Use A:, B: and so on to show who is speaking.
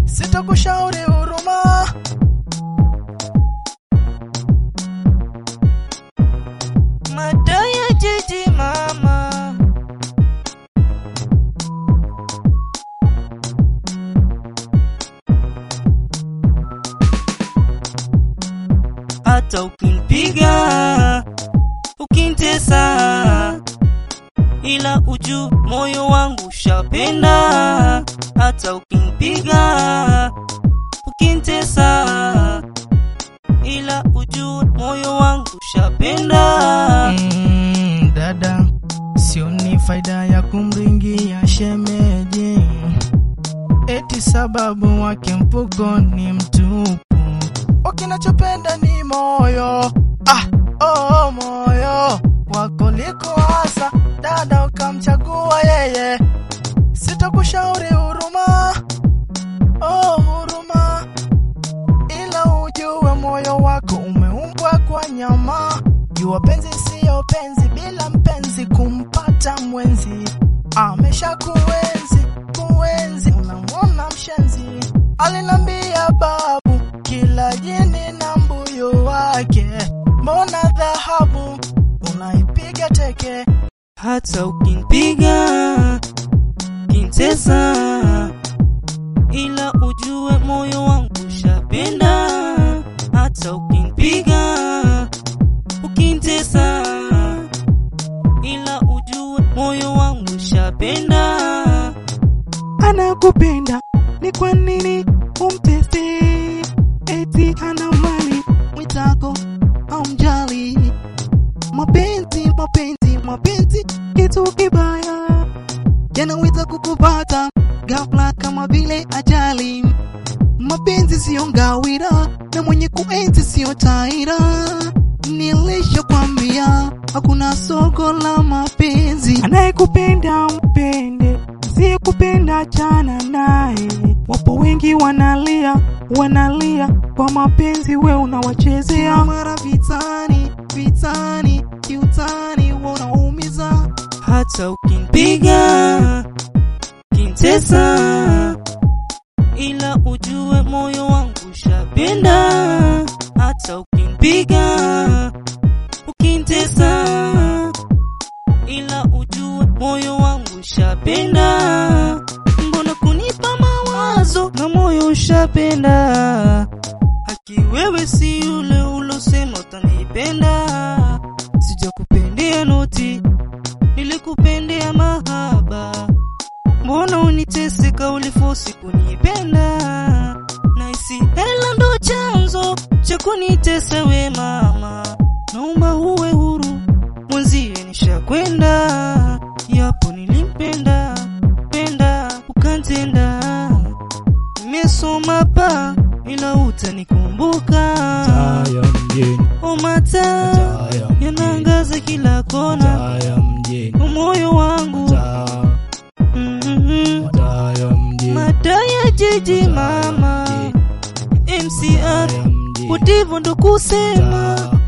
A: sitakushauri huruma.
B: Madaya jiji mama hata ukinipiga ukintesa, ila uju moyo wangu ushapenda. Hata ukinipiga ukintesa, ila uju moyo wangu ushapenda.
A: Mm, dada, sioni faida ya kumringia shemeji, eti sababu wake mfuko ni mtupu. Ukinachopenda ni moyo, ah, oh, moyo wako liko hasa, dada, ukamchagua yeye, sitakushauri huruma, oh, huruma, ila ujue moyo wako umeumbwa kwa nyama. Jua penzi siyo penzi bila mpenzi, kumpata mwenzi amesha kuenzi kuenzi, unamwona mshenzi. Alinambia babu, kila jini na mbuyu wake, mbona dhahabu unaipiga teke?
B: hata ukinipiga kintesa, ila ujue moyo wangu ushapenda. Hata ukinipiga ukintesa, ila ujue moyo wangu ushapenda.
C: anakupenda ni kwa nini umtesti? Eti ana mali mwitako amjali. Mapenzi, mapenzi, mapenzi kitu kibaya, yanaweza kukupata ghafla kama vile ajali. Mapenzi siyo ngawira na mwenye kuenzi siyo taira. Nilishakwambia hakuna soko la mapenzi. Anayekupenda mpende, asiyekupenda chana naye. Wapo wengi wanalia, wanalia kwa mapenzi, we unawachezea mara vitani, vitani, kiutani, wanaumiza
B: hata ukinipiga kintesa, ila ujue moyo wangu ushapenda. Hata ukinipiga ukintesa, ila ujue moyo wangu ushapenda. Mbona kunipa mawazo na moyo ushapenda? Haki wewe si yule ulosema utanipenda, sijakupendea noti nilikupendea mahaba, mbona uniteseka, ulifosi kunipenda? Naisi hela ndo chanzo cha kunitesa we mama, naomba uwe huru, mwenzie nishakwenda, yapo nilimpenda penda ukantenda, nimesoma pa ila utanikumbuka,
A: Taya mjini,
B: omata
A: taya mjini,
B: yanaangaza kila kona,
A: taya mjini,
B: moyo wangu
A: taya,
B: Mhm.
A: taya mjini,
B: Madaya jiji mama
A: mjini,
B: MCR
A: taya mjini,
B: utivo ndo kusema